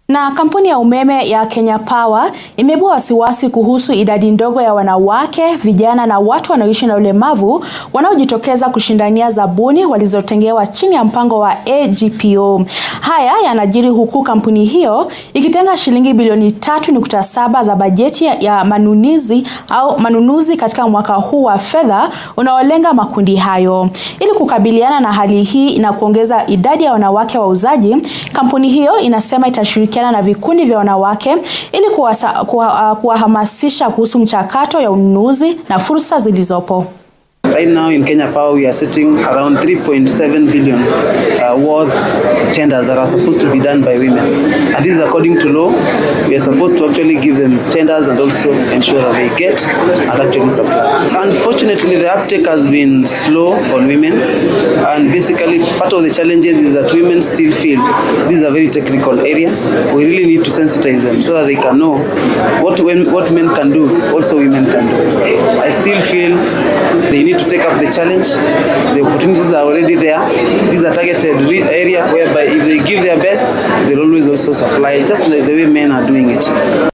Na kampuni ya umeme ya Kenya Power imeibua wasiwasi kuhusu idadi ndogo ya wanawake, vijana na watu wanaoishi na ulemavu wanaojitokeza kushindania zabuni walizotengewa chini ya mpango wa AGPO. Haya yanajiri huku kampuni hiyo ikitenga shilingi bilioni 3.7 za bajeti ya manunuzi au manunuzi katika mwaka huu wa fedha unaolenga makundi hayo. Ili kukabiliana na hali hii na kuongeza idadi ya wanawake wauzaji, kampuni hiyo inasema itashirikiana na vikundi vya wanawake ili kuwahamasisha kuwa kuhusu mchakato ya ununuzi na fursa zilizopo. Right now in Kenya Power, we are sitting around 3.7 billion uh, worth tenders that are supposed to be done by women. And this is according to law. We are supposed to actually give them tenders and also ensure that they get and actually supply. Unfortunately, the uptake has been slow on women. And basically, part of the challenges is that women still feel this is a very technical area. We really need to sensitize them so that they can know what, when, what men can do, also women can do. I still feel they need to take up the challenge. The opportunities are already there. These are targeted area whereby if they give their best, they'll always also supply, just like the way men are doing it.